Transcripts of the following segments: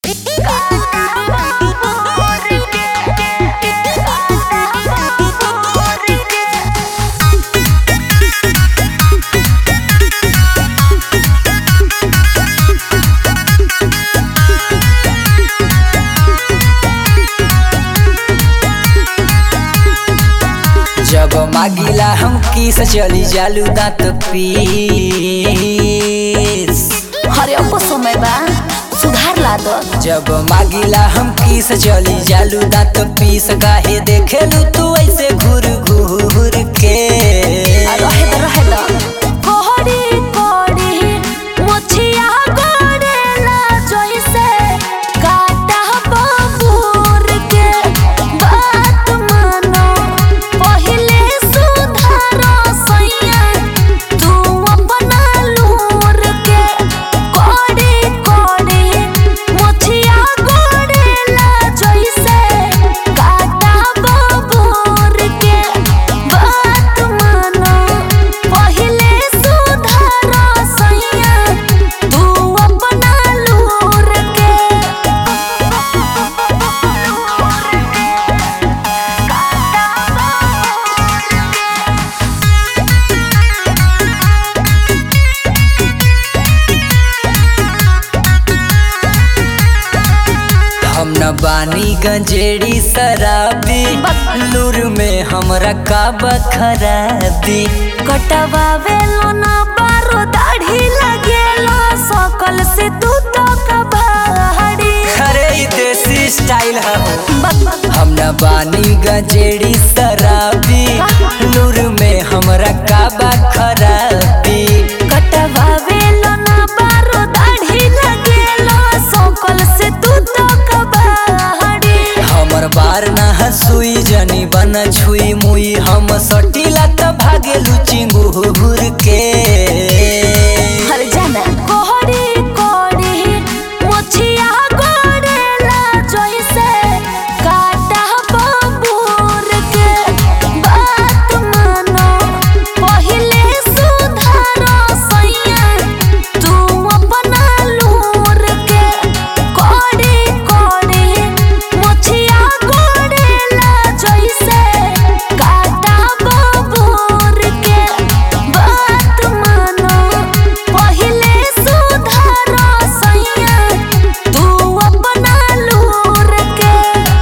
जब मागिला हम किस चली जालू दांत पीस हरे अब समय बा सुधार ला दो जब मागिला हम किस चली जालू दांत पीस काहे देखेलू तू ऐसे घूर घूर के आ, रहे दो रहे दो कोहड़ी कोहड़ी मोछिया गोड़ेला जैसे काटा बबूर के बात मानो पहिले सुधारो सैया तू अपना लूर के कोहड़ी कोहड़ी मोछिया गोड़ेला जैसे काटा बबूर के बात मानो पहिले सुधारो सैया तू अपना लूर के हम न बानी गंजेड़ी शराबी लूर में हमरा का खराबी कटवावे लो ना बारो दाढ़ी लगेलो सकल से तू तो कबाड़ी अरे ई देसी स्टाइल है बक हम न बानी गंजेड़ी शराबी लूर में हमरा का खराबी कटवावे लो ना बारो दाढ़ी लगेलो सकल से तू तो कबाड़ी हमर बार ना हसुई जनी बन छुई मुई हम सटीला त भागेलू चिंगूर के हर जाना कोहड़ी कोहड़ी मोछिया गोड़ेला जैसे काटा बबूर के बात मानो पहिले सुधारो सैया तू अपना लूर के कोहड़ी कोहड़ी मोछिया गोड़ेला जैसे काटा बबूर के बात मानो पहिले सुधारो सैया तू अपना लूर के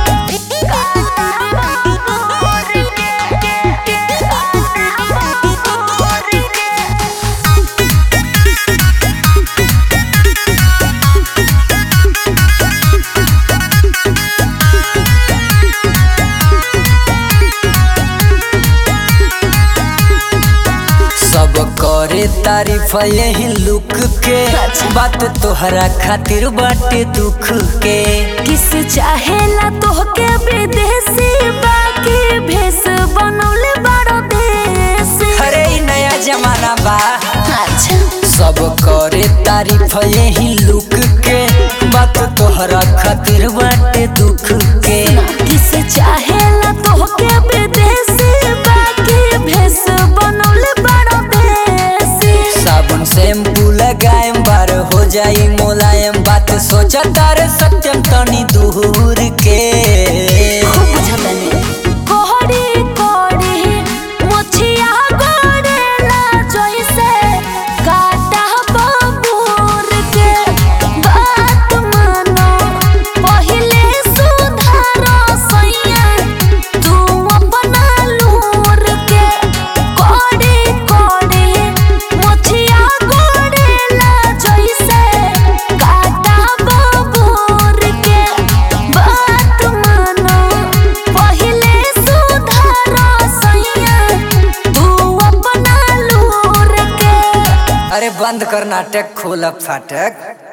सब करे तारीफ यही लुक के अच्छा। बात तोहरा खातिर बाटे दुख के किस चाहेला तोहके विदेशी बाकी भेस बनौले बड़ो देसी अरे ई नया जमाना बा अच्छा सब करे तारीफ यही लुक के बात तोहरा खातिर बाटे दुख के किस चाहेला तोहके विदेशी बाकी भेस बनौले बड़ो देसी साबुन शैम्पू लगाएम बार हो जाई मुलायम बात सोचा तारे सत्यम तनी दूर के खूब बुझतनी कोहड़ी कोहड़ी मोछिया गोड़ेला जैसे काटा बबूर के बात मानो पहिले सुधारो सैया तू अपना लूर के कोहड़ी कोहड़ी मोछिया गोड़ेला जैसे काटा बबूर के बात मानो पहिले सुधारो सैया तू अपना लूर के अरे बंद कर नाटक खोल अब फाटक